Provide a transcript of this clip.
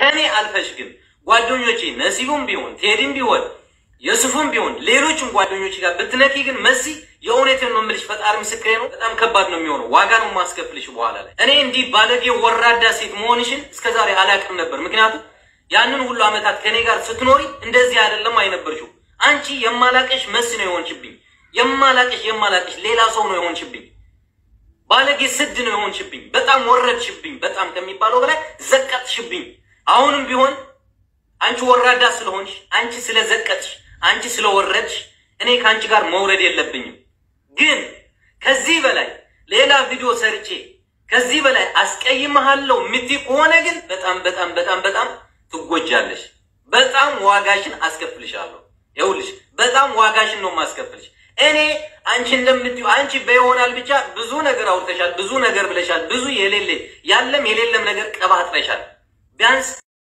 ከእኔ አልፈሽ ግን ጓደኞቼ ነሲቡም ቢሆን ቴዲም ቢሆን የሱፍም ቢሆን ሌሎችም ጓደኞች ጋር ብትነኪ ግን መሲ የእውነትን ነው የምልሽ፣ ፈጣሪ ምስክሬ ነው። በጣም ከባድ ነው የሚሆነው። ዋጋ ነው ማስከፍልሽ በኋላ ላይ። እኔ እንዲህ ባለጌ ወራዳ ሴት መሆንሽን እስከዛሬ አላውቅም ነበር። ምክንያቱም ያንን ሁሉ ዓመታት ከኔ ጋር ስትኖሪ እንደዚህ አይደለም አይነበርሽው። አንቺ የማላቀሽ መሲ ነው የሆንሽብኝ። የማላቀሽ የማላቀሽ ሌላ ሰው ነው የሆንሽብኝ። ባለጌ ስድ ነው የሆንሽብኝ። በጣም ወረድሽብኝ። በጣም ከሚባለው በላይ ዘቀጥሽብኝ። አሁንም ቢሆን አንቺ ወራዳ ስለሆንሽ፣ አንቺ ስለዘቀጥሽ፣ አንቺ ስለወረድሽ እኔ ከአንቺ ጋር መውረድ የለብኝም። ግን ከዚህ በላይ ሌላ ቪዲዮ ሰርቼ ከዚህ በላይ አስቀይምሃለሁ የምትይ ከሆነ ግን በጣም በጣም በጣም በጣም ትጎጃለሽ። በጣም ዋጋሽን አስከፍልሻለሁ። ይኸውልሽ በጣም ዋጋሽን ነው የማስከፍልሽ። እኔ አንቺ እንደምትዩ አንቺ በይሆናል ብቻ ብዙ ነገር አውርተሻል፣ ብዙ ነገር ብለሻል፣ ብዙ የሌለ ያለም የሌለም ነገር ቀባጥረሻል ቢያንስ